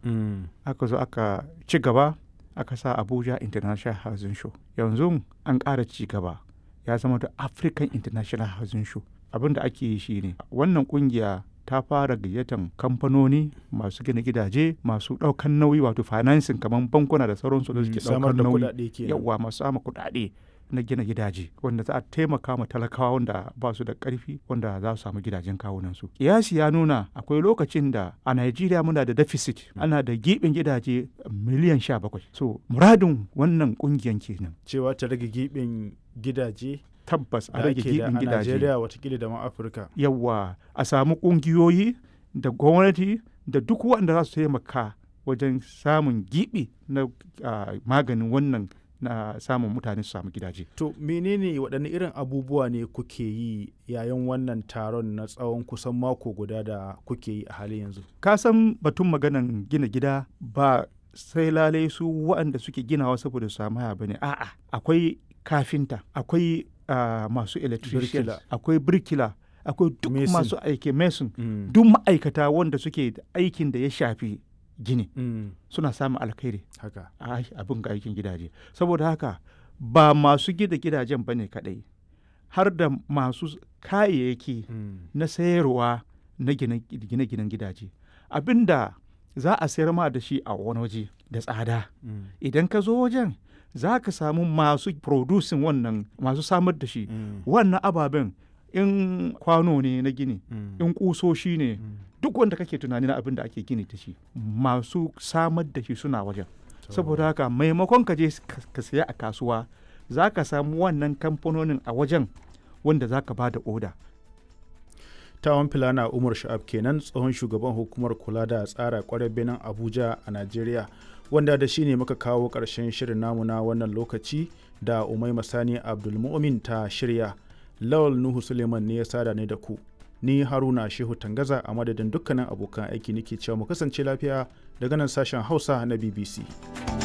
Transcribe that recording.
Mm. aka zo aka ci gaba aka sa abuja international housing show yanzu an ƙara ci gaba ya zama da african international housing show abin da ake yi shine wannan kungiya ta fara gayyatan kamfanoni masu gina gidaje masu ɗaukan nauyi wato financing kamar bankuna da sauransu da suke samar ɗaukar da nauyi kuɗaɗe kenan yawa masu sama kuɗaɗe na gina gidaje wanda za a taimaka ma talakawa wanda ba su da ƙarfi wanda za su samu gidajen kawunansu kiyasi ya nuna akwai lokacin da a Najeriya muna da deficit ana da giɓin gidaje miliyan sha bakwai so muradin wannan ƙungiyan kenan cewa ta rage giɓin gidaje tabbas a da rage ake da a giɓin gidaje Najeriya watakila da ma Afirka. yawa a samu ƙungiyoyi da gwamnati da duk waɗanda za su taimaka wajen samun giɓi na ah, maganin wannan na samun mutane su samu gidaje To menene waɗanne irin abubuwa ne kuke yi yayin wannan taron na tsawon kusan mako guda da kuke yi a halin yanzu? ka san batun maganan gina gida ba sai lalai su waɗanda suke ginawa saboda su samu haya bane a'a akwai kafinta akwai ah, masu electricians Birkila. akwai birkila akwai duk Mason. masu aiki mason Mm. duk ma'aikata wanda suke da aikin da ya shafi gini Mm. suna samun alkhairi Haka. a abin ga aikin gidaje saboda haka ba masu gida gidajen bane kadai har da masu kayayyaki Mm. na sayarwa na gine-ginen gidaje abinda za a sayar ma da shi a wani waje da tsada Mm. idan ka zo wajen za ka samu masu producing wannan masu samar da shi Mm. wannan ababen in kwano ne na gini Mm. in kusoshi ne Mm. duk wanda kake tunani na abin da ake gini da shi masu samar da shi suna wajen saboda haka maimakon ka je ka ka saya a kasuwa za ka samu wannan kamfanonin a wajen wanda za ka ba da oda Tawon Filana Umar Sha'ab kenan tsohon shugaban hukumar kula da tsara kwarar benin Abuja a Najeriya wanda da shi ne muka kawo ƙarshen shirin namu na wannan lokaci da Umai Masani Abdulmumin ta shirya. Lawal Nuhu Suleiman ne ya sada ne da ku. Ni Haruna Shehu Tangaza a madadin dukkanin abokan aiki nake cewa mu kasance lafiya daga nan sashen Hausa na BBC.